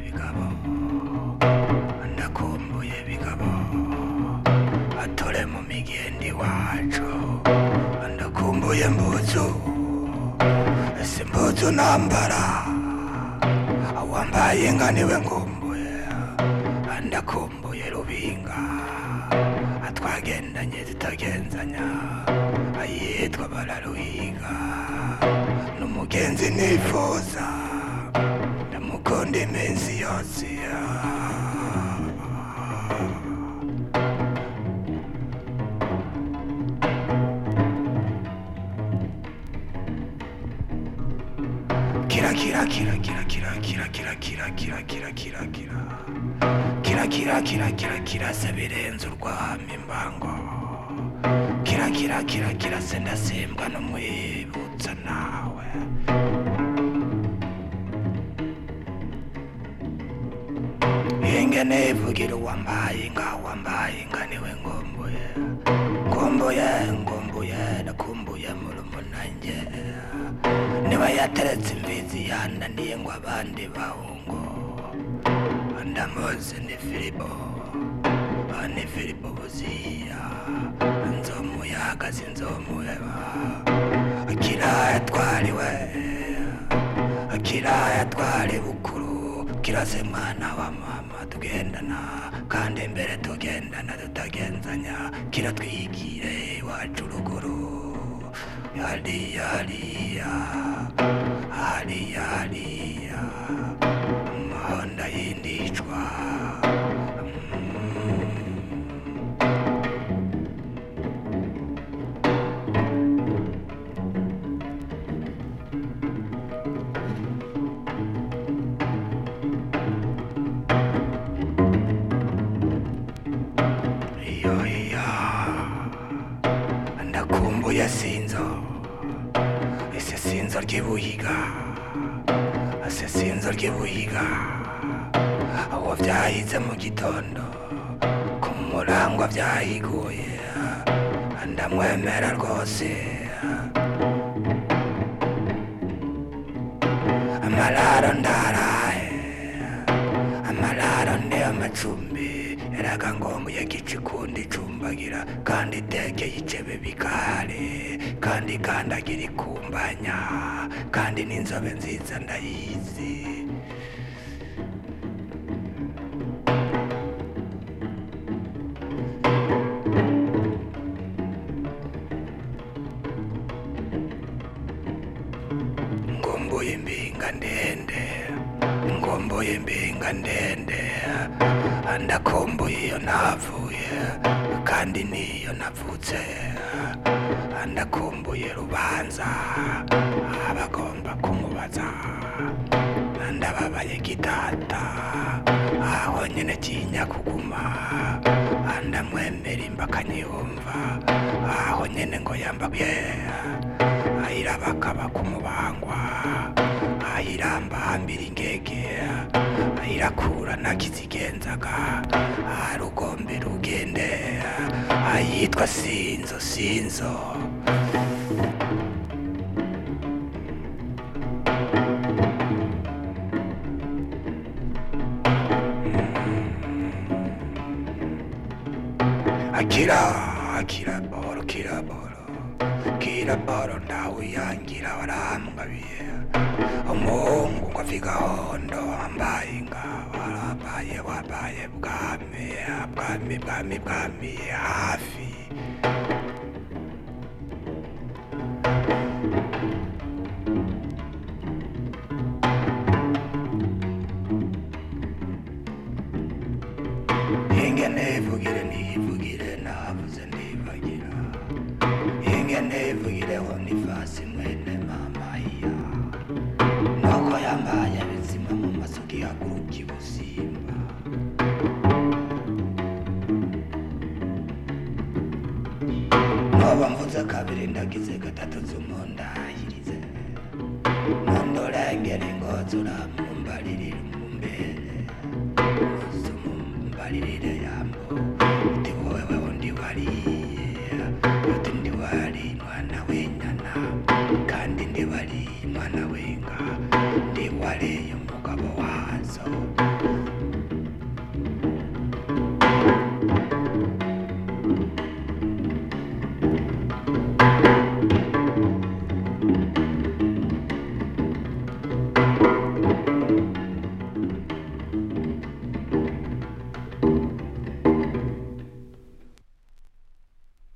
bigabo ndakumbuye bigabo atore mu migendi wacu ndakumbuye mbuzu ese mbuzu nambara wambaye nka niwe ngumbuye ndakumbuye rubinga twagendanye zitagenzanya ayitwa bararuhiga n'umugenzi nifuza ndamukunda iminsi yose kira kira kira kira kira kira kira kira kira kira kira kira kira kira kira kira kira se birenze urwamo imbango kira kira kira kira se ndasimbwa n'umwibutsa nawe ingene ivugira uwambaye inka wambaye inka niwe ngombuye ngombuye ngombuye nakumbuye murumunange niba yateretse imbizi yananiye ngo abandi bahungu ndamuzi ni filipo ni filipo buziya nzomuyaga sinzomuheba kiraya twariwe kiraya twari bukuru kirase mwana wa mama tugendana kandi imbere tugendana tutagenzanya kiratwigire iwacu ruguru hariya hariya hariya hariya umuhanda yindicwa iyo iyo ndakumbuye sinzo ese sinzo ry'ibuhiga ese sinzo ry'ibuhiga uwo byahize mu gitondo ku murangwa byahiguye ndamwemera rwose amararo ndarahe amararo ni amacumbi eraga ngongo yagicikundi icumbagira kandi itekeye icebe bikare kandi ikandagira ikumbanya kandi n'inzobe nziza ndayizi ngomboye imbinga ndende ngomboye imbinga ndende ndakomboye iyo navuye kandi niyo navutse ndakomboye rubanza abagomba kumubaza ndababaye gitata aho nyine kinya kuguma ndamwemera imba akanyihumva aho nyine ngo yambaye ayirabakaba kumubangwa ayiramba hambira ingege ayirakura ntakizigenzaga arugombe rugende ayitwa sinzo sinzo akira akira boro kira boro kira boro ndawiyangira waramwabiye umuhungu ngo vigahondo wambaye inka warabaye wabaye bwami bwami bwami bwami hafi ingene ivugire ntivugire navuze ndibagira ingene ivugireho nifasi mwene mama iya nuko yambaye bizima mu maso gihaguruka ibusimba noba mvuze kabiri ndagize gatatu zumundahirize nundurengera ingozi uramumbaririra umumbere uzumumbaririre yambo uti wowe undi wariye uti ndi wari mwana w'inyana kandi ndi wari mwana w'inyana